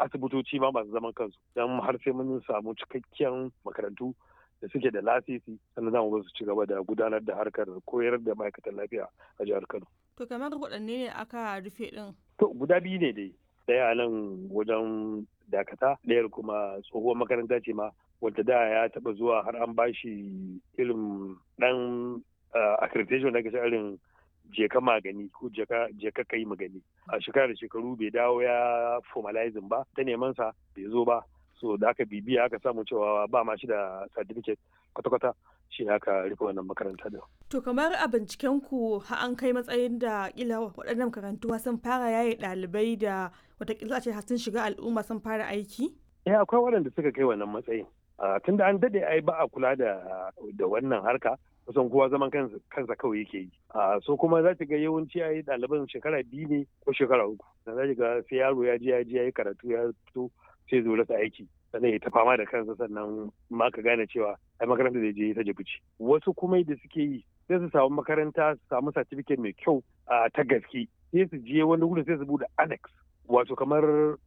asibitoci ma masu zaman kansu don har sai mun samu cikakken makarantu da suke da lasisi sannan za mu su ci gaba da gudanar da harkar koyar da ma'aikatan lafiya a jihar Kano. To kamar waɗanne ne aka rufe ɗin? To guda biyu ne dai. Ɗaya a nan wajen dakata ɗayar kuma tsohuwar makaranta ce ma wadda da ya taɓa zuwa har an bashi irin ɗan accreditation da ake irin jeka magani ko jeka kai magani a shekara da shekaru bai dawo ya formalizing ba ta neman sa bai zo ba so da aka bibiya aka samu cewa ba ma shi da certificate kwata-kwata shi aka rufe wannan makaranta da to kamar a binciken ku har an kai matsayin da kila waɗannan makarantu sun fara yaye ɗalibai da watakila ce sun shiga al'umma sun fara aiki eh akwai waɗanda suka kai wannan matsayin tunda an dade ai ba a kula da da wannan harka kusan kowa zaman kansa kawai yake yi so kuma za ga yawanci ai ɗaliban shekara biyu ne ko shekara uku za ga sai yaro ya je ya je ya yi karatu ya fito sai zo rasa aiki sannan ya ta fama da kansa sannan ma ka gane cewa ai makaranta da je ta jibuci wasu kuma da suke yi sai su samu makaranta su samu certificate mai kyau ta gaske sai su je wani wuri sai su bude annex wato kamar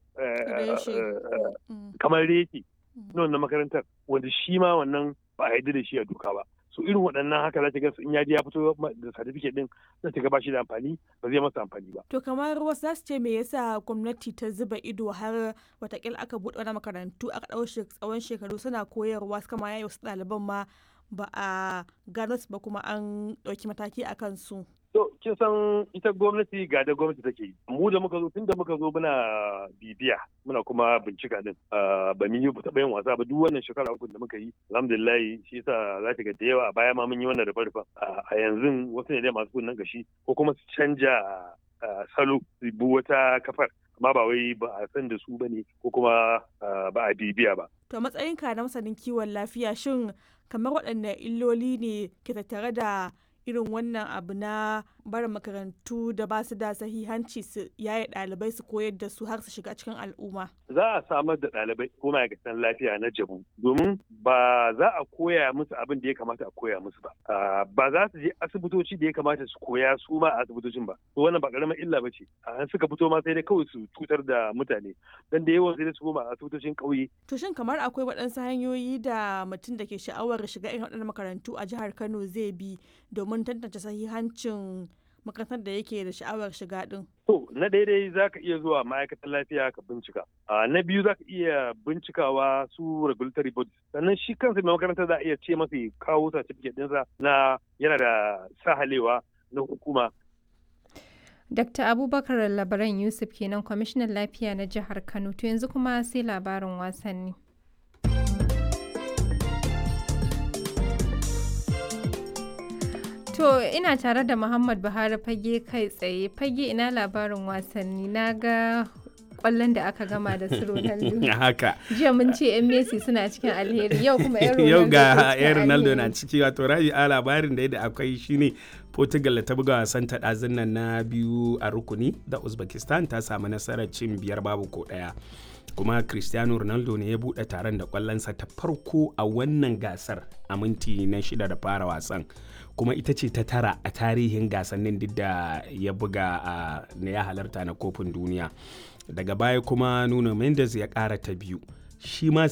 kamar reki na wannan makarantar wanda shi ma wannan ba a yarda da shi a doka ba so irin waɗannan haka za ta ga in ya je ya fito da certificate din za ta ga ba shi da amfani ba zai masa amfani ba. To kamar wasu za su ce me yasa gwamnati ta zuba ido har watakila aka buɗe wani makarantu aka ɗau tsawon shekaru suna koyarwa suka ma yayi wasu ɗaliban ma ba a gano su ba kuma an ɗauki mataki a kansu. To kin san ita gwamnati ga da gwamnati take yi. Mu da muka zo tun da muka zo muna bibiya muna kuma bincika din. Ba mun yi taɓa yin wasa ba duk wannan shekara uku da muka yi. Alhamdulillah shi yasa za ta ga da yawa a baya ma mun yi wannan rufe rufen. A yanzu wasu ne dai masu kunnen gashi ko kuma su canja salo su bi wata kafar. Amma ba wai ba a san da su ba ne ko kuma ba a bibiya ba. To matsayinka na masanin kiwon lafiya shin kamar waɗanne illoli ne ke tattare da irin wannan abu na barin makarantu da ba su da sahihanci su yaye ɗalibai su koyar da su har su shiga cikin al'umma. Za a samar da ɗalibai ko ma'aikatan lafiya na jabu domin ba za a koya musu abin da ya kamata a koya musu ba. Ba za su je asibitoci da ya kamata su koya su ma a asibitocin ba. To wannan ba ƙaramin illa ba ce. A suka fito ma sai dai kawai su cutar da mutane. Dan da yawan sai dai su koma a asibitocin ƙauye. To shin kamar akwai waɗansu hanyoyi da mutum da ke sha'awar shiga irin waɗannan makarantu a jihar Kano zai bi domin tantance sahihancin makarantar da yake da sha'awar shiga din? To, na daidai za ka iya zuwa ma'aikatan lafiya ka bincika. Na biyu za ka iya bincikawa su regulatory bodies. Sannan shi kansa mai makarantar za a iya ce masa kawo certificate ɗinsa na yana da sahalewa na hukuma. Dr. Abubakar Labaran Yusuf kenan kwamishinan lafiya na jihar Kano. To yanzu kuma sai labarin wasanni. To ina tare da Muhammad Buhari fage kai tsaye fage ina labarin wasanni na ga kwallon da aka gama da su Ronaldo. Haka. Jiya mun ce 'yan Messi suna cikin alheri yau kuma 'yan Ronaldo. Yau ga 'yan Ronaldo na ciki wato rabi a labarin da yadda akwai shine Portugal ta buga wasan ta ɗazun nan na biyu a rukuni da Uzbekistan ta samu nasarar cin biyar babu ko ɗaya. kuma cristiano ronaldo ne ya buɗe taron da kwallonsa ta farko a wannan gasar a minti na shida da fara wasan kuma ita ce ta tara a tarihin gasannin duk da ya buga a na ya halarta na kofin duniya daga baya kuma nuno mendes ya ƙara ta biyu shi ma